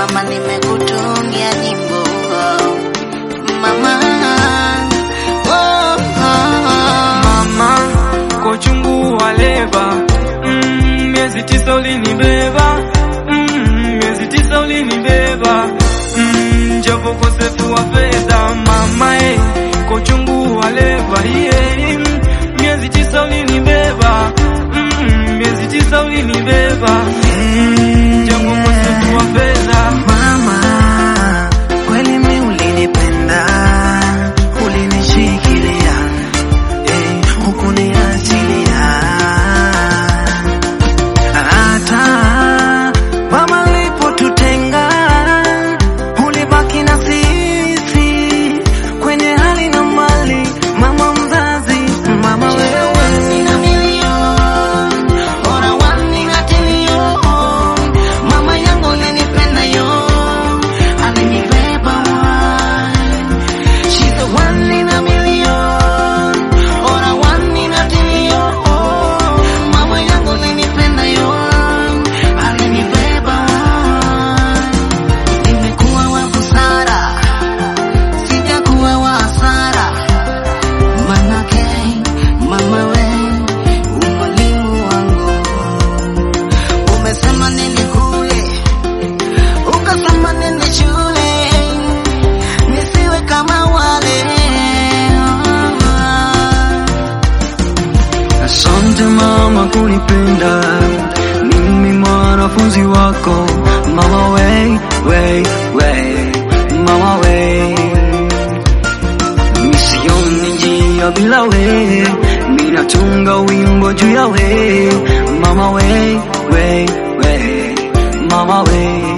mama, nimekutungia nyimbo mama. Oh, oh. Mama, kwa uchungu wa leba mm, miezi tisa ulinibeba mm, miezi tisa ulinibeba mm, japo ukosefu wa fedha mama eh, kwa uchungu wa leba yeah, mm, miezi tisa ulinibeba mm, miezi tisa ulinibeba mm, japo ukosefu wa fedha Mama, kweli mi ulinipenda, ulinishikilia, eh, hukuniachilia. Hata mama alipotutenga, ulibaki na sisi kwenye hali na mali. Mama mzazi, mama wewe Nina milioni, ora wani na tilioni. Mama yangu alinipenda yo, alinibeba wai. She's the one in a million, ora wani na tilioni. Mama yangu alinipenda yo, alinibeba wai. Nimekuwa wa busara, sijakuwa wa hasara. Manake mama we umwalimu wangu, umesema nende kule, ukasema nende shule, nisiwe kama wale. Asante mama kunipenda, mimi mwanafunzi wako mama we, we, we, mama we. Misioni njia bila we, minatunga wimbo juu ya we, mama we, we, we, mama we.